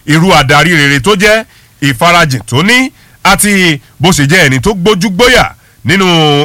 irú adarí rere tó jẹ́ ìfarajìn tó ní àti bó ṣe jẹ́ ẹni tó gbójú gbóyà nínú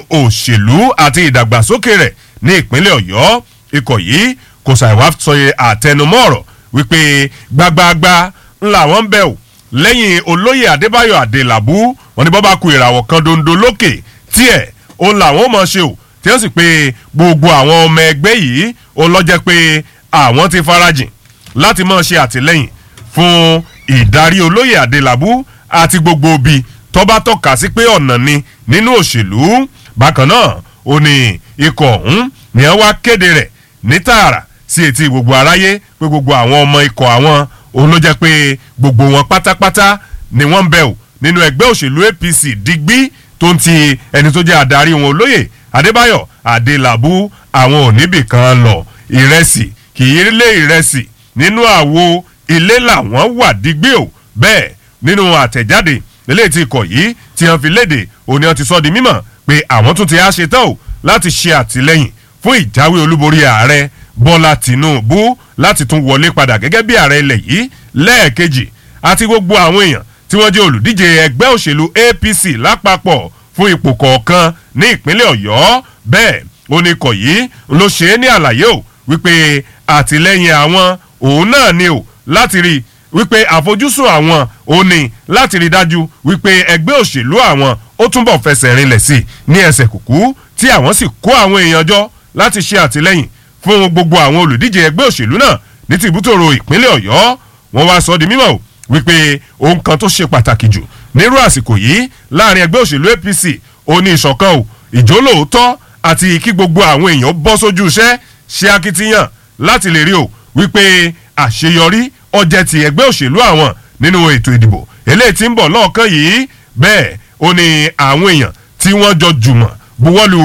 òṣèlú àti ìdàgbàsókè rẹ̀ ní ìpínlẹ̀ ọ̀yọ́ ikọ̀ yìí kò ṣàìwá sọye àtẹnumọ́ ọ̀rọ̀ wípé gbagbagba ńlá wọn ń bẹ̀ ò lẹ́yìn olóyè adébáyọ̀ adélabú wọn ni bọ́ bá ku ìràwọ̀ kan dondo lókè tiẹ̀ òun làwọn mọ̀ ṣe ò tí wọ́n sì pé gbogbo àwọn ọmọ ẹgbẹ́ yìí òun lọ́jẹ́ pé àwọn ti farajìn láti mọ̀ ṣe àtìlẹ́yìn fún ìdarí olóyè adélabú àti gbogbo òbí tọ́ba tọ́ka sí pé ọ̀nà ni nínú òṣèlú bákan náà ó ní ikọ̀ ọ̀hún ni wọ́n wá kéde rẹ̀ ní tààrà sí etí gbogbo aráyé pé gbogbo àwọn ọmọ ikọ̀ àwọn òun ló jẹ́ pé gbogbo wọn pátápátá ni wọ́n ń bẹ̀ ò nínú ẹgbẹ́ òṣèlú apc digbí tó ń ti ẹni tó jẹ́ adarí wọn olóyè adébáyọ̀ adélábù àwọn òníbì kan lọ ìrẹsì kì í lé ìrẹsì nínú àwo ilé làwọn wà digbí ò bẹ́ẹ̀ nínú àtẹ̀jáde eléyìí ti kọ̀ yìí tí wọ́n fi léde òní wọ́n ti sọ di mímọ̀ pé àwọn tún ti á ṣe tán o láti ṣe àtìlẹ́yìn fún ìjáwé olúborí ààrẹ bọ́lá tìǹbù láti tún wọlé padà gẹ́gẹ́ bí ààrẹ ilẹ̀ yìí lẹ́ẹ̀kejì àti gbogbo àwọn èèyàn tí wọ́n jẹ́ olùdíje ẹgbẹ́ òṣèlú apc lápapọ̀ fún ipò kọ̀ọ̀kan ní ìpínlẹ̀ ọ̀yọ́ bẹ́ẹ̀ oníkọ̀ yìí ló ṣe é ní àlàyé o wípé àtìlẹ́yìn àwọn òun náà ni o láti rí wípé àfojúsùn àwọn òun ni láti rí dájú wípé ẹgbẹ́ òṣèlú àwọn ó túnbọ̀ fẹsẹ̀ rinlẹ̀ sí ní ẹsẹ̀ kùkú tí àwọn sì kó àwọn èèyàn jọ láti ṣe àtìlẹ́yìn fún gbogbo àwọn olùdíje ẹgbẹ́ òṣèlú náà ní tìbútòrò ìpínlẹ̀ ọ̀yọ́ wọn wá sọ di mímọ̀ o wípé ohun kan tó ṣe pàtàkì jù nírú àsìkò yìí láàrin ẹgbẹ́ òṣèlú apc ó ní ìṣọ̀kan o ìjólóòótọ́ àti kí gbogbo àwọn èèyàn bọ́ sójú iṣẹ́ ṣe akitiyan láti lè rí o wípé àṣeyọrí ọjẹ́ ti ẹgbẹ́ òṣèlú àwọn nínú ètò ìdìbò eléyìí tí ń bọ̀ lọ́ọ̀kan yìí bẹ́ẹ̀ ó ní àwọn èèyàn tí wọ́n jọ jùmọ̀ buwọ́lu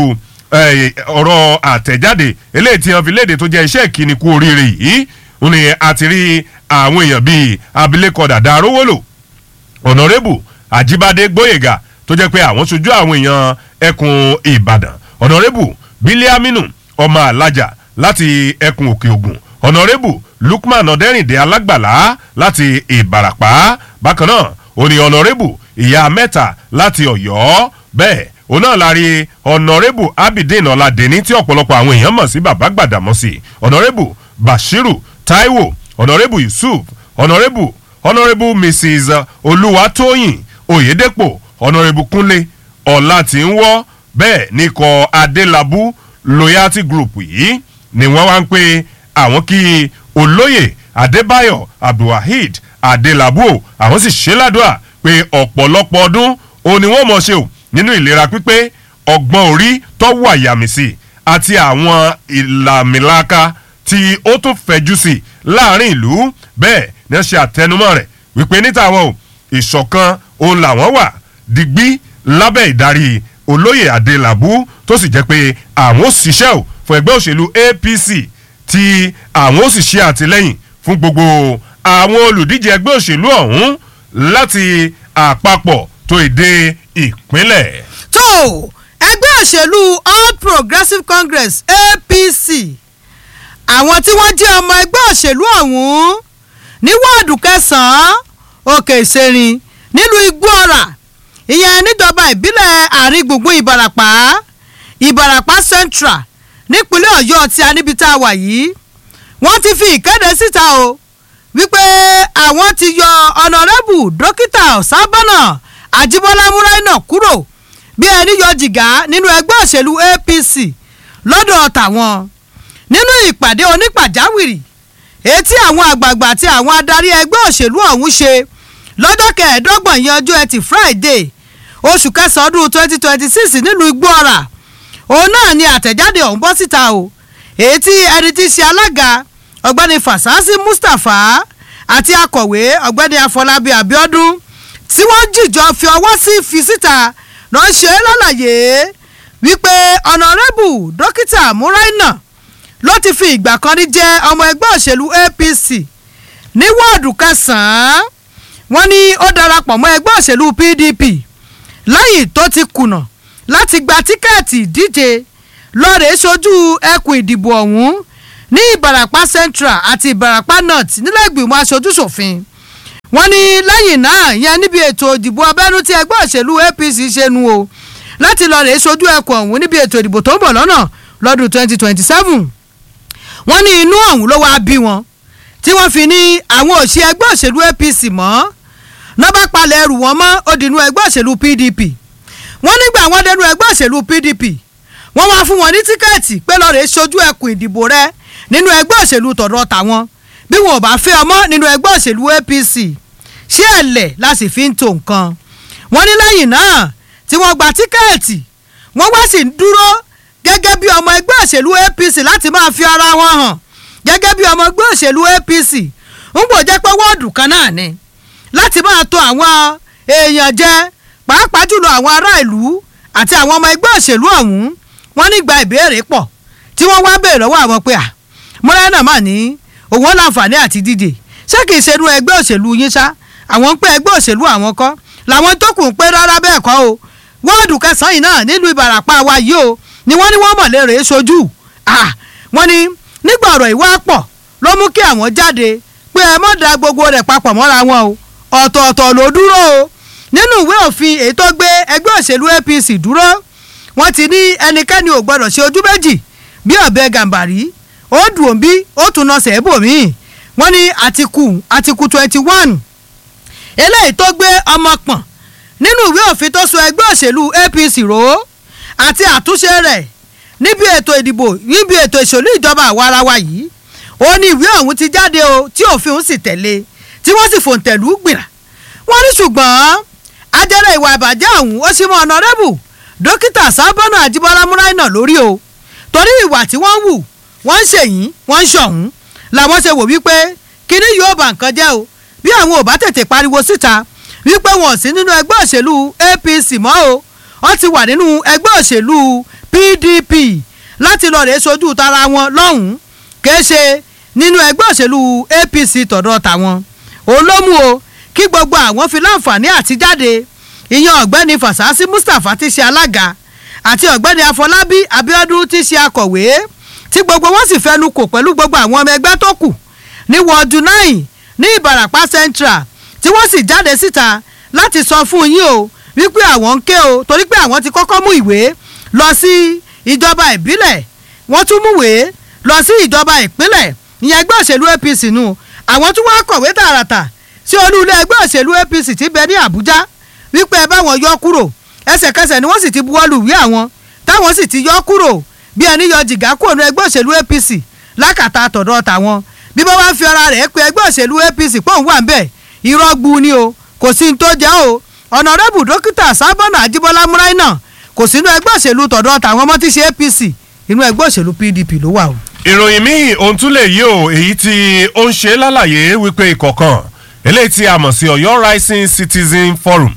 ọ̀rọ̀ àtẹ̀jáde eléyìí tí wọ́n fi léde tó jẹ́ iṣẹ́ ìkíni kú oríire yìí ó ní àti rí àwọn èèyàn bíi abilékọ dàda arówólò ọ̀nàrẹ́bù àjíbádé gbóyèga tó jẹ́ pé àwọn sojú àwọn èèyàn ẹkùn ìbàdàn ọ̀nàrẹ́bù bílíàmínú ọmọ alájà láti ẹkùn òkè ògùn ọ̀nàrẹ́bù lukman ọ̀dẹ́rìndé alágbàlá láti ìbàràpá bákan náà ó ní ọ̀nàrẹ́bù ìyá mẹ́ta láti ọ̀yọ́ bẹ́ẹ̀ òun náà la rí ọ̀nàrẹ́bù abidin ọ̀làdẹ́ni tí ọ̀pọ̀lọpọ̀ àwọn èèyàn mọ̀ sí bàbá gbàdàmọ́sí ọ̀nàrẹ́bù bashiru taiwo ọ̀nàrẹ́bù yusuf ọ̀nàrẹ́bù ọ̀nàrẹ́bù mrs olúwatóyìn oyèdèpò ọ̀nàrẹ́bù kúnlé ọ̀làtìwọ́ bẹ́ẹ̀ ní kọ́ adélábù loyalty group yìí ni wọ́n wá ń pè àwọn kí olóyè adébáyọ̀ abdulwaheed adélábù o àwọn sì ṣe ládùúà pé ọ̀pọ̀lọpọ̀ ọdún òun ni wọ́n mọ̀ ṣe o nínú ìlera pípé ọgbọ́n orí tọ́wọ́ àyàmìsì àti àwọn ìlàmìlaka tí ó tún fẹ̀jú sí láàrin ìlú bẹ́ẹ̀ ni wọ́n ṣe àtẹnumọ́ rẹ̀ wípé níta wọn o ìṣọ̀kan òun làwọn wà digbí lábẹ́ ìdarí olóyè adélábù tó sì jẹ́ pé àwọn ò ṣiṣẹ́ o fún ẹgbẹ́ òṣèlú apc tí àwọn ò sì ṣe àtìlẹ́yìn fún gbogbo àwọn olùdíje ẹgbẹ́ òṣèlú ọ̀hún láti àpapọ̀ tó èdè ìpínlẹ̀. tó ẹgbẹ́ òṣèlú all progressives congress apc àwọn tí wọ́n jẹ́ ọmọ ẹgbẹ́ òṣèlú ọ̀hún ní wọ́ọ̀dù kẹsàn-án òkè ìṣerin nílùú igbóọ̀rà ìyẹn níjọba ìbílẹ̀ àárín gbùngbùn ìbarapá ìbarapá central nípínlẹ̀ ọ̀yọ́ tí a níbi tá a wà yìí wọ́n ti fi ìkéde síta o wípé àwọn ti yọ ọ̀nàrẹ́bù dókítà ọ̀sábọ́nà àjíbọ́lá múráìnà kúrò bí ẹni yọ jìgá nínú ẹgbẹ́ òṣèlú apc lọ́dọ̀ tàwọn nínú ìpàdé onípàjáwìrì etí àwọn àgbààgbà àti àwọn adarí ẹgbẹ́ òṣèlú ọ̀hún ṣe lọ́jọ́ kẹẹ̀ẹ́dọ́gbọ̀n yẹn ọjọ́ ẹtì friday oṣù kẹsàn-án ọdún twenty twenty six nílùú igbóọ̀rà òun náà ni àtẹ̀jáde ọ̀hún bọ́ síta o èyí tí ẹni tí í ṣe alága ọ̀gbẹ́ni fasasi mustapha àti akọ̀wé ọ̀gbẹ́ni afọlábí abiodun tí wọ́n jìjọ fi ọwọ́ sí fi síta lọ́ ṣe é lálàyé wípé ọ̀nàrẹ́bù dókítà múráìnà ló ti fi ìgbà kan rí jẹ́ ọmọ ẹgbẹ́ òṣèlú apc ní wọ́ọ̀dù kẹsàn-án wọ́n ní ó darapọ̀ mọ́ ẹgbẹ́ òṣèlú pdp lẹ́yìn tó ti kùnà láti gba tíkẹ́ẹ̀tì ìdíje lọ́ọ̀rẹ́ sojú ẹkùn ìdìbò ọ̀hún ní ìbarapá central àti ìbarapá north nílẹ̀ ìgbìmọ̀ aṣojú ṣòfin wọ́n ní lẹ́yìn náà yẹn níbi ètò ìdìbò abẹ́nú tí ẹgbẹ́ òṣèlú apc ṣe nu o láti lọ rèé sojú ẹkùn ọ̀hún níbi ètò ìdìbò tó ń bọ̀ lọ́nà lọ́dún 2027 wọ́n ní inú ọ̀hún ló wáá bí wọn tí wọ́n fi ní àwọn òṣì ẹgbẹ́ òṣèlú apc mọ́ nọ́bà palẹ̀ ẹrù wọn mọ́ ó dínú ẹgbẹ́ òṣèlú pdp wọ́n nígbà wọ́n dẹnu ẹgbẹ́ òṣèlú pdp wọ́n wá fún wọn ní tíkẹ́ẹ̀tì pé lọ́ọ́ rèé sojú ẹkùn ìdìbò rẹ nínú ẹgbẹ́ òṣèlú tọ̀dọ̀ tàwọn bí wọn ò bá fẹ́ ọmọ nínú ẹgbẹ́ òṣèlú apc ṣé ẹ̀lẹ̀ la sì fi ń to nǹkan wọ́n ní lẹ́yìn náà tí wọ́n gba tíkẹ́ẹ̀tì wọ́n wá sì ń dúró gẹ́gẹ́ bí ọmọ ẹgbẹ́ òṣèlú apc láti máa fi ara wọn hàn gẹ́gẹ́ bí ọmọ ẹgbẹ́ òṣèlú apc ń bò jẹ́ pé wọ́ọ̀dù kan náà ni láti máa to àwọn èèyàn jẹ pàápàá jùlọ àwọn ará ìlú àti àwọn ọmọ ẹgbẹ́ òṣèlú ọ̀hún wọ́n nígbà ìbéèrè pọ̀ tí wọ́n wá béèrè lọ́wọ́ àwọn pé à mọ́lẹ́nà mà ní òun láǹfààní àti díje ṣé kìí ṣe irú ẹgbẹ́ òṣèlú yín ṣá àwọn ń pẹ́ ẹgbẹ́ òṣèlú àwọn kọ́ làwọn tó kù ń pé rárá bẹ́ẹ̀ kọ́ o wọ́ọ̀dù kẹsàn-án yìí náà nílùú ìbàràpá wa yìí o ni wọ́n ní wọ́n mọ̀lẹ́ rèé sojú wọ́n ní nígbà ọ̀rọ̀ ìwà pọ̀ ló mú kí àwọn jáde pé ẹ mọ̀ da gbogbo rẹ̀ papọ̀ mọ́ra wọn o ọ̀tọ̀ọ̀tọ̀ ló dúró o nínú ìwé òfin èyí tó gbé ẹgbẹ́ òṣèlú apc dúró wọ́n ti ní ẹnikẹ́ni ò gbọ́dọ̀ ṣe ojú méjì bí ọ̀bẹ gàǹbàrí ó dùn òbí ó tún nà sẹ́ẹ̀bù míì wọ́n ní àtìkù àtìkù twenty one eléyìí tó gbé ọmọ pọ̀n nínú ìwé òfin tó so ẹgbẹ́ òṣèlú apc rò ó àti àtúnṣe rẹ̀ níbi ètò ìdìbò níbi ètò ìṣèlú ìjọba àwarawa yìí ó ní ìwé ọ̀hún ti jáde o tí òfin òun sì tẹ̀lé tí wọ́n sì fòǹtẹ̀lú gbìrà wọ́n ní ṣùgbọ́n ajẹ́rẹ́ ìwà ìbàjẹ́ ọ̀hún ó sì mọ ọ̀nàrẹ́bù dókítà sábọ́nà àjíbọ́lá múráìnà lórí o torí ìwà tí wọ́n wù wọ́n ń ṣèyí wọ́n ń ṣọ̀hún làwọn ṣe wò wípé kíní yóò bà nǹkan jẹ́ o bí àwọn ò bá tètè pariwo síta wípé wọn ò sí nínú ẹgbẹ́ òṣèlú apc mọ́ o wọ́n ti wà nínú ẹgbẹ́ òṣèlú pdp láti lọ rèé sojú tara wọn lọ́hùn-ún kìí ṣe nínú ẹgbẹ́ òṣèlú apc tọ̀dọ̀ tàwọn òun ló mú o kí gbogbo àwọn fi láǹfààní àti jáde ìyẹn ọ̀gbẹ́ni fasasi mustapha ti ṣe alága àti ọ̀gbẹ́ni afọlábí abiodun ti ṣe akọ̀wé tí gbogbo wọn sì fẹnu kò pẹ̀lú gbogbo àwọn ọmọ ẹgbẹ́ tó kù ní wọ́ọ̀dù náà ní ìbàràpá central tí wọ́n sì jáde síta láti sọ fún yín o wípé àwọn ń ké o torí pé àwọn ti kọ́kọ́ mú ìwé lọ sí ìjọba ìbílẹ̀ wọ́n tún múwèé lọ sí ìjọba ìpínlẹ̀ ìyẹn ẹgbẹ́ òṣèlú apc nù àwọn tún wá kọ̀wé tààràtà sí olú ilé ẹgbẹ́ òṣèlú apc ti bẹ ní àbújá wípé ẹ bá wọn yọ kúrò ẹsẹ̀kẹsẹ̀ ni wọ́n sì ti buwọ́lù wí àwọn táwọn sì ti yọ kúrò bí ẹni yọ jìgá kúrò ní ẹgbẹ́ òṣèlú apc lákàtà tọ̀dọ̀ tàwọn bí bá wá fi ara rẹ̀ pé ẹgbẹ́ òṣèlú apc pọ́ùn wà ń bẹ̀ irọ́ gbu ni o kò sí ní tó jẹ́ o ọ̀nàrẹ́bù dókítà sábọ́nà àjíbọ́lá múráìnà kò sínú ẹgbẹ́ òṣèlú tọ̀dọ̀ tàwọn ọmọ tí ṣe apc inú ẹgbẹ́ òṣèlú pdp ló wà o. ìròyìn míì ohun tún lè yí o èyí tí ó ń ṣe lálàyé wípé ìkọ̀kan eléyìí tí a mọ̀ sí ọ̀yọ́ rising citizen forum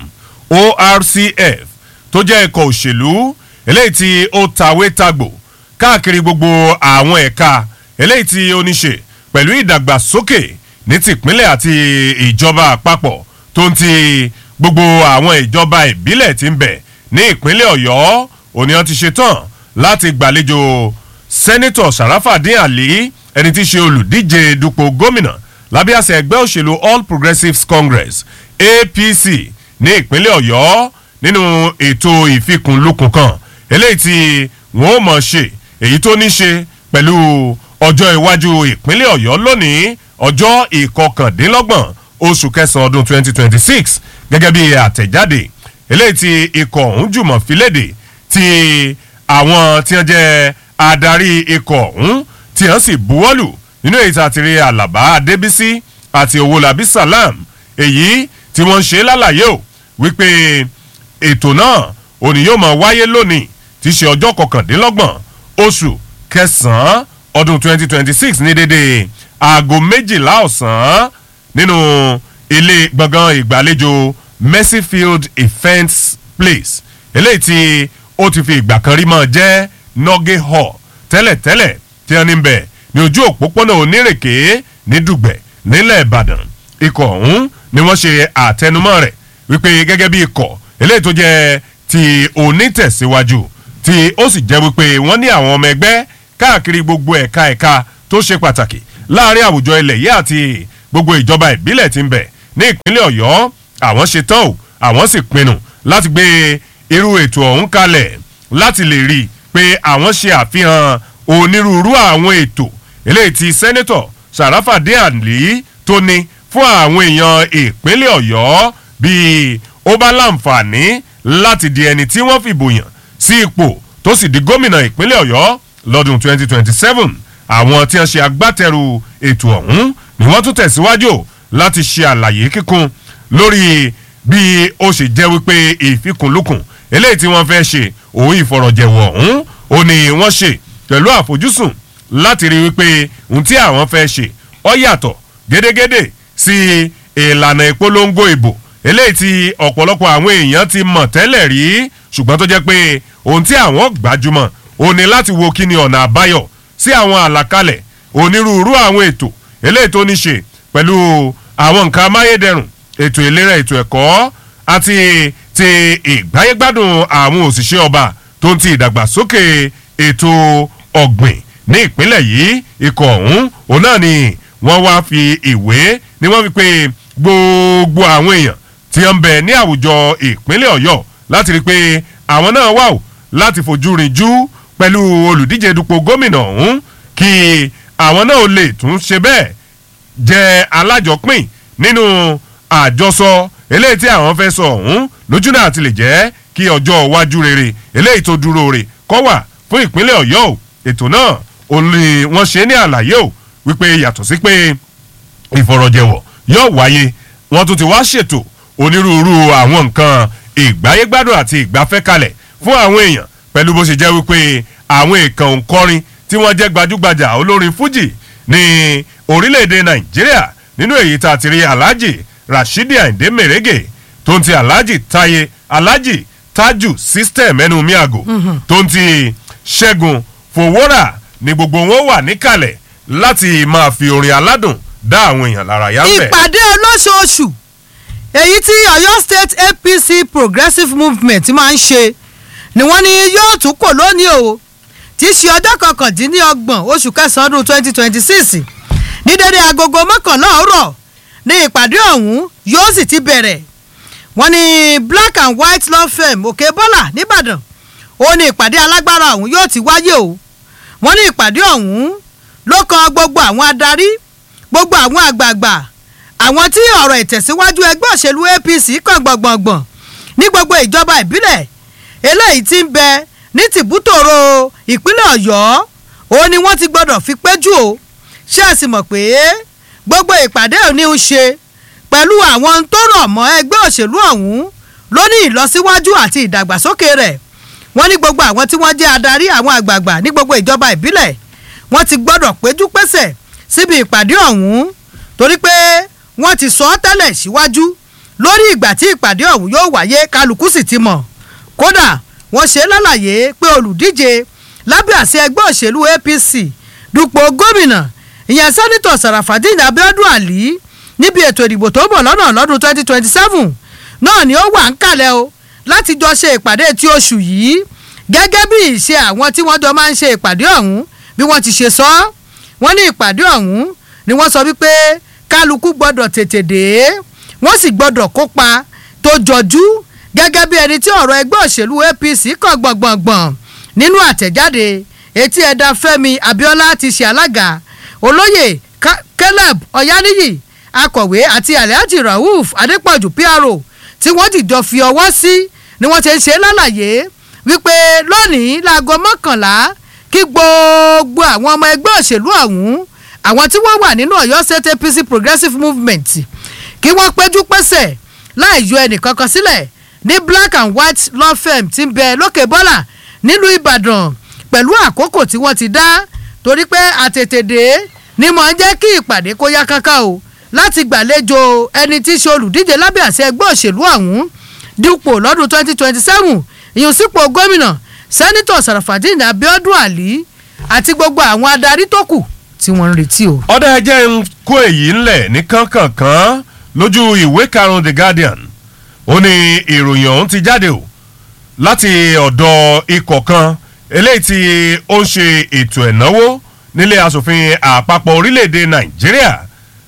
orcf tó jẹ́ ẹ̀kọ́ òṣèlú eléyìí tí ó tawé tagbò káàkiri gbogbo àwọn ẹ̀ka eléyìí tí ó ní ṣe pẹ̀lú ìdàgbàsókè ní tìpínlẹ̀ àti ìjọba àpapọ̀ tó ń ti gbogbo àwọn ìjọba ìbílẹ̀ tí ń bẹ ní ìpínlẹ̀ ọ̀yọ́ òní wọn ti ṣe tán láti gbàlejò sẹ́nitọ̀ sàràfàdín àlí ẹni tí í ṣe olùdíje dupò gómìnà lábẹ́ àṣẹ ẹgbẹ́ òṣèlú all progressives congress apc ní ìpínlẹ̀ ọ̀yọ́ nínú ètò ìfikùnlukùn kan eléyìí tí wọ́n ó mọ̀ ṣe èyí tó ní ṣe pẹ̀lú ọjọ́ iwájú ìpínlẹ̀ ọ̀yọ́ lónìí ọjọ́ ìkọkàndínlọ́gbọ̀n oṣù kẹsàn-án ọdún 2026 gẹ́gẹ́ bí àtẹ̀jáde eléyìí tí ikọ̀ ọ̀hún jùmọ̀ filéde ti àwọn tí wọ́n jẹ́ adarí ikọ̀ ọ̀hún tí wọ́n sì buwọ́lù nínú èyí tá a ti rí alaba adébísí àti owólabí salam èyí tí wọ́n ń ṣe lálàyé o wípé ètò náà òní yóò máa wáyé lónìí tí í ṣe ọjọ́ kọkàndínlọ́gbọ̀n oṣù kẹsàn-án ọdún 2026 ní dédé aago méjìlá ọ̀sán nínú ilé gbọ̀ngàn ìgbàlejò mercyfield events place eléyìí tí ó ti fi ìgbà kan rí mọ́ jẹ́ nọ́gẹ́ hall tẹ́lẹ̀tẹ́lẹ̀ tí wọ́n ní bẹ̀ ní ojú òpópónà onírèké ní dùgbẹ̀ nílẹ̀ ìbàdàn ikọ̀ ọ̀hún ni wọ́n ṣe àtẹnumọ́ rẹ̀ wípé gẹ́gẹ́ bí ikọ̀ eléyìí tó jẹ́ ti onítẹ̀síwájú tí ó sì jẹ́ wípé wọ́n ní àwọn ọmọ ẹgbẹ́ káàkiri gbogbo ẹ̀ka ẹ̀ka tó ṣe pàtàkì láàrin àwùjọ ilẹ̀ yìí àti gbogbo ìjọba ìbílẹ̀ tí ń bẹ̀ ní ìpínlẹ̀ ọ̀yọ́ àwọn ṣe tán o àwọn sì pinnu láti gbé irú ètò ọ̀hún kalẹ̀ láti lè rí i pé àwọn ṣe àfihàn onírúurú àwọn ètò eléyìí tí sẹ́nẹ́tọ̀ sàràfàdé àlì tó ní fún àwọn èèyàn ìpínlẹ̀ ọ̀yọ́ bíi ó bá láǹfààní láti di ẹni tí wọ́n fìbò yàn sí ipò tó sì di gómìnà ìpínlẹ̀ ọ̀yọ́ lọ́dún 2027 àwọn tí wọ́n ṣe agbátẹrù ètò ọ̀hún ni wọ́n tún tẹ̀síwájú láti ṣe àlàyé kíkún lórí bí ó ṣe jẹ́ wípé ìfikùnlukùn eléyìí tí wọ́n fẹ́ ṣe òun ìfọ̀rọ̀jẹ̀wọ̀ ọ̀hún ó ní wọ́n ṣe pẹ̀lú àfojúsùn láti rí wípé ohun tí àwọn fẹ́ ṣe ó yàtọ̀ gédégédé sí ìlànà ìpolongo ìbò eléyìí tí ọ̀pọ̀lọpọ̀ àwọn èèyàn ti mọ̀ tẹ́lẹ̀ rí ṣùgbọ́n tó jẹ́ pé ohun tí àwọn gbajúmọ̀ ó ní láti wo kí ni ọ̀nà àbáyọ sí àwọn àlàkalẹ̀ onírúurú àwọn ètò eléyìí tó ní ṣe pẹ̀lú àwọn nǹkan amáyédẹrùn ètò ìlera ètò ẹ̀kọ́ àti ti ìgbáyégbádùn àwọn òṣìṣẹ́ ọba tó ń ti ìdàgbàsókè ètò ọ̀gbìn ní ìpínlẹ̀ yìí ikọ̀ ọ̀hún òun náà ni wọ́n wá fi ìwé ni wọ́n fi pé gbogbo àwọn èèyàn tí wọ́n ń bẹ ní àwùjọ ìpínlẹ̀ ọ̀yọ́ láti rí i pé àwọn náà wà ó láti fojú rinjú pẹ̀lú olùdíje dupò gómìnà ọ̀hún kí àwọn náà lè tún ṣe bẹ́ẹ̀ jẹ́ alájọpín nínú àjọsọ eléyìí tí àwọn fẹ́ sọ ọ̀hún lójúnà àti lè jẹ́ kí ọjọ́ iwájú rere eléyìí tó dúró re kọ́ wà fún ìpínlẹ̀ ọ̀yọ́ o ètò náà òun ni wọ́n ṣe ní àlàyé o wípé yàtọ̀ sí pé ìfọ̀rọ̀jẹ̀wọ̀ yóò wáyé wọ́n tún ti wá ṣètò onírúurú àwọn nǹkan ìgbáyégbádùn àti ìgbafẹ́ kalẹ̀ fún àwọn èèyàn pẹ̀lú bó ṣe jẹ́ wípé àwọn èèkàn òǹkọrin tí wọ́n jẹ́ gbajúgbajà olórin fújì ní orílẹ̀-èdè nàìjíríà nínú èyí tá a ti rí alhaji rashidi ayinde merege tó ń ti alhaji taye alhaji taju system ẹnu miago tó ń ti ṣẹ́gun fòwúrà ní gbogbo wọn wà níkàlẹ̀ láti máa fi orin aládùn dá àwọn èèyàn lára yá bẹ̀. ìpàdé olóṣooṣù èyí tí ọ̀yọ́ state apc progressive movement máa ń ṣe ni wọ́n ní yóò tún kò lónìí o tí í ṣe ọjọ́ kọkàndínlọ́gbọ̀n oṣù kẹsàn-án ọdún twenty twenty six ní dédé agogo mọ́kànlá ọ̀rọ̀ ní ìpàdé ọ̀hún yóò sì ti bẹ̀rẹ̀ wọ́n ní black and white law firm òkè bọ́là nìbàdàn ó ní ìpàdé alágbára ọ̀hún yóò ti wáyé o wọ́n ní ìpàdé ọ̀hún ló kan gbogbo àwọn adarí gbogbo àwọn àgbààgbà àwọn tí ọ̀rọ̀ ìtẹ̀síwájú ẹgbẹ́ òṣèlú apc kàn gbọ̀ngbọ̀ngbọ̀n ní gbogbo ìjọba ìbílẹ̀ eléyìí ti ń bẹ ní tìbútòrò ìpínlẹ̀ ọ̀yọ́ òun ni wọ́n ti gbọ́dọ̀ fi péjú o ṣé ẹ sì mọ̀ pé gbogbo ìpàdé òní ń ṣe pẹ̀lú àwọn tó rọ̀ mọ́ ẹgbẹ́ òṣèlú ọ̀hún ló ní ìlọsíwájú àti ìdàgbàsókè rẹ̀ wọ́n ní gbogbo àwọn tí wọ́n jẹ́ adarí àwọn àgbààgbà ní gbogbo ìjọba ìbílẹ̀ wọ́n ti gbọ́dọ̀ péjú pésẹ̀ síbi ìpàdé ọ̀hún torí pé wọ́n ti sọ ọ́ tẹ́lẹ̀ síwájú lórí ìgbà tí ìpàdé ọ̀hún yóò wáyé kálukú sì ti mọ̀ kódà wọ́n ṣe lálàyé pé olùdíje lábẹ́ àṣẹ ẹgbẹ́ òṣèlú apc dupò gómìnà ìyẹn sẹ́nitọ̀ sàràfàdín abiodun ali níbi ètò ìdìbò tó ń bọ̀ lọ́nà lọ́dún twenty twenty seven náà ni ó wà ń kalẹ̀ o láti jọ ṣe ìpàdé tí oṣù yìí gẹ́gẹ́ bí ìṣe àwọn tí wọ́n jọ máa ń ṣe ìpàdé ọ̀hún bí wọ́n ti ṣe sọ ọ́ wọ́n ní ìpàdé ọ̀hún ni wọ́n sọ wípé kálukú gbọ́dọ̀ tètè dé wọ́n sì gbọ́dọ̀ kópa tó jọjú gẹ́gẹ́ bí ẹni tí ọ̀rọ̀ ẹgbẹ́ òṣèlú apc kàn gbọ̀ngbọ̀ngbọ̀n nínú àtẹ̀jáde etí ẹ̀dá fẹ́mi abiola ti ṣe alága olóyè caleb ọ̀yáníyì akọ̀wé àti alhaji rauf adépọ̀jù pro tí wọ́n dìjọ fi ọwọ́ sí ni wọ́n ti ń ṣe lálàyé wípé lónìí láago mọ́kànlá kí gbogbo àwọn ọmọ ẹgbẹ́ òṣèlú ọ̀hún àwọn tí wọ́n wà nínú ọ̀yọ́ state apc progressive movement kí wọ́n péjú pésẹ̀ láì yọ ẹnìkankan sílẹ̀ ní black and white law firm ti ń bẹ lókè bọ́là nílùú ìbàdàn pẹ̀lú àkókò tí wọ́n ti dá torí pé àtètèdè ni mò ń jẹ́ kí ìpàdé kó yá kankan o láti gbàlejò ẹni tí í ṣe olùdíje lábẹ́ àṣẹ ẹgbẹ́ òṣèlú ọ̀hún dípò lọ́dún twenty twenty seven ìyùnsípò gómìnà sẹ́nitọ̀ sàràfàdín abiodun ali àti gbogbo àwọn adarí tó kù tí wọ́n ń retí o. ọ̀dà ẹjẹ́ ń kó èyí ńlẹ̀ ní kánkànkán lójú ìwé karùn-ún the guardian ó ní ìròyìn ọ̀hún ti jáde o láti ọ̀dọ̀ ikọ̀ kan eléyìí tí ó ń ṣe ètò ẹ̀náwó nílé asòfin àpapọ̀ orílẹ̀-èdè nàìjíríà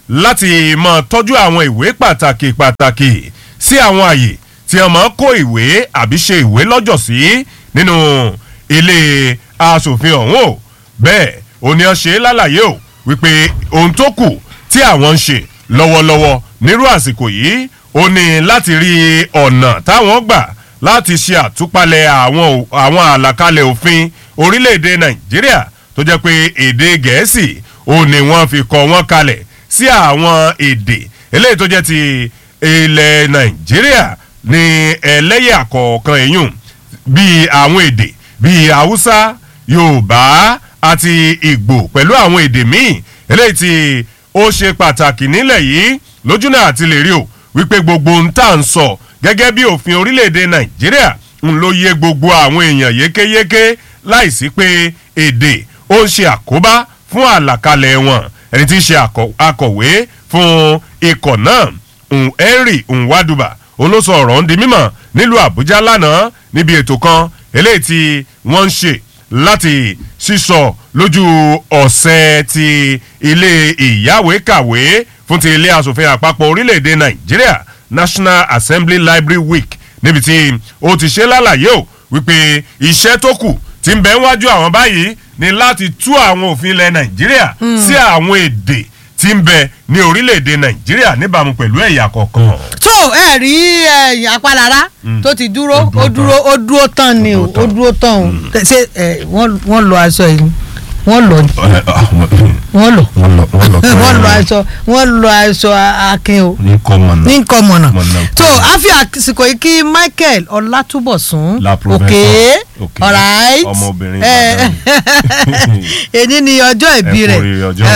láti máa tọ́jú àwọn ìwé pàtàkì pàtàkì sí àwọn àyè tí wọ́n máa kó ìwé àbí ṣe ìwé lọ́jọ́ sí nínú ilé asòfin ọ̀hún o bẹ́ẹ̀ òní ọ ṣe lálàyé o wípé ohun tó kù tí àwọn ń ṣe lọ́wọ́lọ́wọ́ nírú àsìkò yìí ó ní láti rí ọ̀nà táwọn gbà láti ṣe àtúpalẹ̀ àwọn àwọn àlàkalẹ̀ òfin orílẹ̀-èdè nàìjíríà tó jẹ́ pé èdè gẹ̀ẹ́sì ó ní wọ́n fi kọ́ wọn kalẹ̀ sí àwọn èdè eléyìí tó jẹ́ ti ilẹ̀ nàìjíríà ní ẹlẹ́yà kọ̀ọ̀kan èyùn bíi àwọn èdè bíi haúsá yorùbá àti ìgbò pẹ̀lú àwọn èdè míì eléyìí tí ó ṣe pàtàkì nílẹ̀ yìí lójúnà àti lè rí o wípé gbogbo ń tà ń sọ gẹ́gẹ́ bí òfin orílẹ̀-èdè nàìjíríà ń ló yé gbogbo àwọn èèyàn yékéyéké láìsí pé èdè ó ń ṣe àkóbá fún àlàkalẹ̀ wọn ẹni tí ń ṣe akọ̀wé fún ikọ̀ náà henry nwaduba olóso ọ̀rọ̀ ń di mímọ̀ nílùú àbújá lánàá níbi ètò kan eléyìí tí wọ́n ń ṣe láti sísọ lójú ọ̀sẹ̀ ti ilé ìyáwèékàwé fún ti ilé asòfin àpapọ̀ orílẹ̀-èdè nàìjíríà national assembly library week níbi tí ó ti ṣe lálàyé o wípé iṣẹ́ tó kù ti ń bẹ wájú àwọn báyìí ni láti tú àwọn òfin ilẹ̀ nàìjíríà sí àwọn èdè tí ń bẹ ní orílẹ̀-èdè nàìjíríà níbàámu pẹ̀lú ẹ̀yà kọ̀ọ̀kan. tó ẹ rí ẹyìn apálára tó ti dúró ó dúró ó dúró tán ni o ó dúró tán o ṣé wọ́n lọ aṣọ yìí wọ́n lọ wọ́n lọ wọ́n lọ aṣọ wọ́n lọ aṣọ akin o ní kọ́mọ̀nà ní nǹkan mọ̀nà Mọ̀nà. tó a fi àsìkò yìí kí michael ọlátúbọ̀sún La professor. òkè Okay. alright Ọmọbìnrin Eh, Ìbàdàn. èyí ni ọjọ́ ìbí Ẹ kú rẹ̀ oríire ọjọ́ ìbí.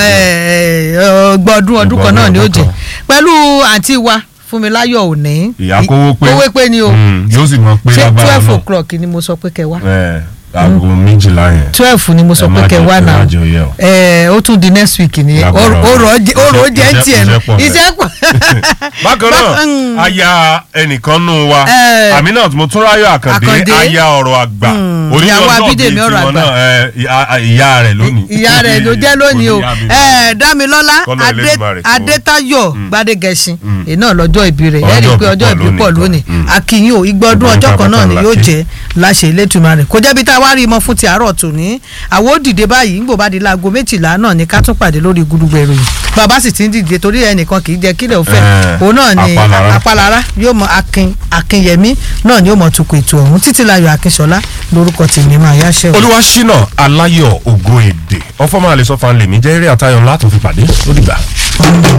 Eh, ọgbọ̀n ọdún ọdún kan náà ni ó Ọgbọ̀n jẹ ọdún pẹ̀lú àǹtí wa fúnmiláyọ̀ òní ìyá kówó pé kówó pé ni o Mm, yóò sì mọ pé ṣé lágbára twelve náà o'clock ni mo sọ pé kẹ wá ẹ aago méjìlá yẹn twelve ni mo sọ Ẹ pé má kẹ jẹ́- wá ẹ má náà jẹ́ ó yẹ o. ẹ ó tún di next week ni Lágbára ọ̀rọ̀ Ọlọ́run. ọ̀rọ̀ jẹ́ ń Iṣẹ́- tiẹ̀ iṣẹ́ pọ̀ bẹ́ẹ̀. iṣẹ́ pọ̀. bákan Bá- mm. náà aya ẹnìkan nù wa Eh. aminat motúnráyọ̀ àkàndé Àkàndé. aya ọ̀rọ̀ àgbà Mm. oníyàn Ìyàwó náà bíi Abídèmí ọ̀rọ̀ tiwọn àgbà. náà ẹ, ìyá- ìyá rẹ̀ lónìí ìyá rẹ̀ ló jẹ́ lónìí o Oníyá mi. ẹ dámilọ́lá Kọ́lọ̀ Adé- Elédùmarè kó- adétayọ̀ gbadegẹṣin iná lọ́jọ́ ìbí rẹ̀ ẹ rí i Ọjọ́ pé ìbí ọjọ́ pọ̀ ìbí pọ̀ lónìí lónìí kan. Mm. akínyìn o igba ọdún Ọgbọ̀n ọjọ́ kan náà ni pàápàá yóò làkè. jẹ́ láṣẹ Elédùmarè kò jẹ́bi tá a wá rí i mọ́ fún ti àárọ̀ tòní àwọn ó dìde báyìí ńgbò bá di láago méjìlá náà ni ká tún pàdé lórí gudugbẹ ìròyìn bàbá sì ti ń dìde torí ẹnìkan kì í jẹ́ kílẹ̀ òfẹ́ Eh, òun náà ni Apálára. apálára yóò mọ akin akinyẹmí náà ni yóò mọ tukọ̀ ètò ọ̀hún títí láyọ̀ akínṣọlá lórúkọ tèmi máa yáṣẹ́ o. olúwaṣínà aláyọ̀ ògo èdè ọfọmọ àlesọfà lèmi jẹ́ eré àtayọ̀ ńlá tó fi pàdé ó dìgbà.